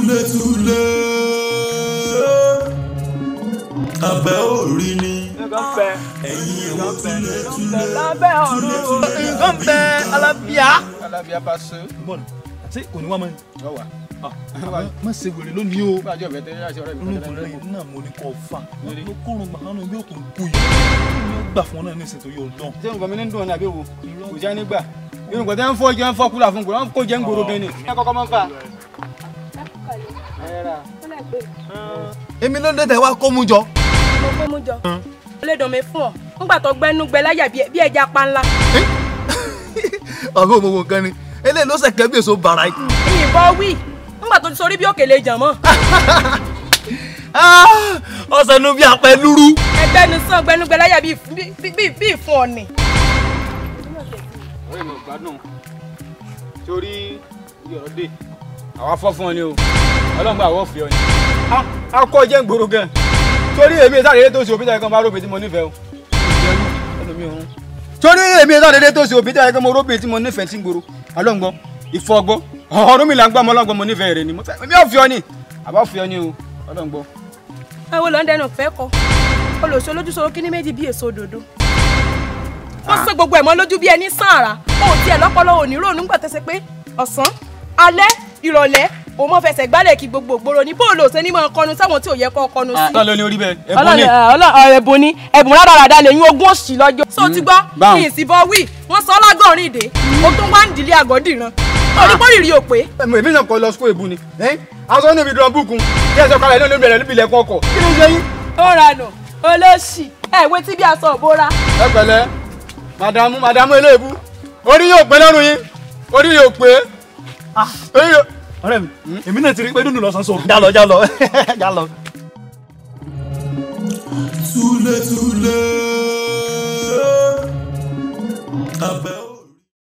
túlétúlé abẹ́ orí ni ẹ̀yin ẹ̀wọ̀n túlétúlé lábẹ́ ọ̀run nǹkan bẹ alábíà. alábíà bá ṣe. bọ́ọ̀lù àti òní wá mọ́ ni. ọwà. má ṣe wèrè lónìí o. bájọ́ bẹ̀ tẹ́lẹ̀ àṣẹ ọ̀rẹ́ mi ológun tẹ́lẹ̀ lẹ́yìn náà mo ní kọ́ fa ló kórun gbàgbọ́n yóò tún kú yìí yóò gbà fún ọ náà ní ìsìn yóò dán. ṣé nǹkan mi ní dùn ní àbí wo kò já nígbà irun nǹkan tẹ́ ń fọ́ jẹ́ ń fọ́ kúlà fún kúlà wọ́n kó jẹ́ ń gbòòrò gan ni. ẹ kọ́kọ́ máa ń fà. èmi ló dé tẹ wá kó mú jọ. mo kó mú jọ ó lè dàn mí fún ọ nígbà tó gbẹnú gbẹ láyà bí ẹja panla ọgọ́ òmùgọ̀ kan ni eléyìí ló sẹ̀kẹ́ bí èso bàrà yìí. ìyìnbọn wí nígbà tó ti sọ orí bí òkèlè jàmọ́ ọ̀sẹ̀ nu bí apẹ lúrú. ẹgbẹ́ ni sàn gbẹnú gbẹ láyà bí ìfún ọ̀nì. ọ̀rẹ́ mi ò gbádùn torí iye ọ̀rọ̀ dé àwa fọ́ fún ọ ni o ọlọ́run bá àwọ̀ fi ọ ni. a kọ́ jẹ́ ń gbòòrò gan torí èmi ìsáré tó ṣe òbí tẹ̀lé kan bá róbìn tí mo nífẹ̀ẹ́ o. torí èmi ìsáré tó ṣe òbí tẹ̀lé kan mo róbìn tí mo nífẹ̀ẹ́ sí gbòòrò ọlọ́run gbọ́ ìfọ̀gbọ́ ọ̀rọ̀ mi là ń gbọ́ ọmọ ọlọ́gbọ́n mo nífẹ̀ẹ́ rẹ ni mo fẹ́ mi ò fi ọ ni àbá fi ọ ni o ọlọ́run gbọ́. ẹ wo lọ ń dẹnu fẹ́ kọ olùsọ lójúsọ̀rọ̀ kíní méjì bí èso òdòdó wọ́n sọ gbogbo ẹ̀ mọ́ lójú bí ẹni sàárà ó tiẹ̀ lọ́pọlọ òní ròónú gbà tẹ́sẹ̀ pé ọ̀sán alẹ́ ìrọ̀lẹ́ òun mọ̀ fẹsẹ̀ gbálẹ̀ kí gbogbo ògbóró ní bóòlù òsè ní mọ̀ kọnu sáwọn tí ò yẹ kọ́ kọnu sí. tọ́ ló ní orí bẹ́ẹ̀ ẹ̀bùn ni. ẹ̀bùn ni ẹ̀bùn rádaràda lè yín ogún òsì lọ́jọ́. sọ ti gbọ́ báwọn. kí n sì bọ́ wí wọ́n sọ lágọ̀rin ìdè o tún wá ń dìlé àgọ́dìran onípòrìrì ò pé. èmi náà kọ lọ sukú èbú ni aṣọ níbi dùn bùkún kí ẹ sọ kalẹ̀ lónìí bẹ̀rẹ̀ níbi ilẹ̀kùn ọkọ̀ kí ló ń ṣe yín. ó ranù olóṣì ẹ̀ wé tí bí aṣọ òbóra. ẹ pẹ̀lẹ́ màdàmú màdàmú eléèbú orí yóò pé lọ́rùn yín orí yóò pé orí yóò. ọ̀rẹ́ mi èmi náà ti rí pé dúdú lọ sàn sọ̀rọ̀. jálọ jálọ jálọ. túlétúlé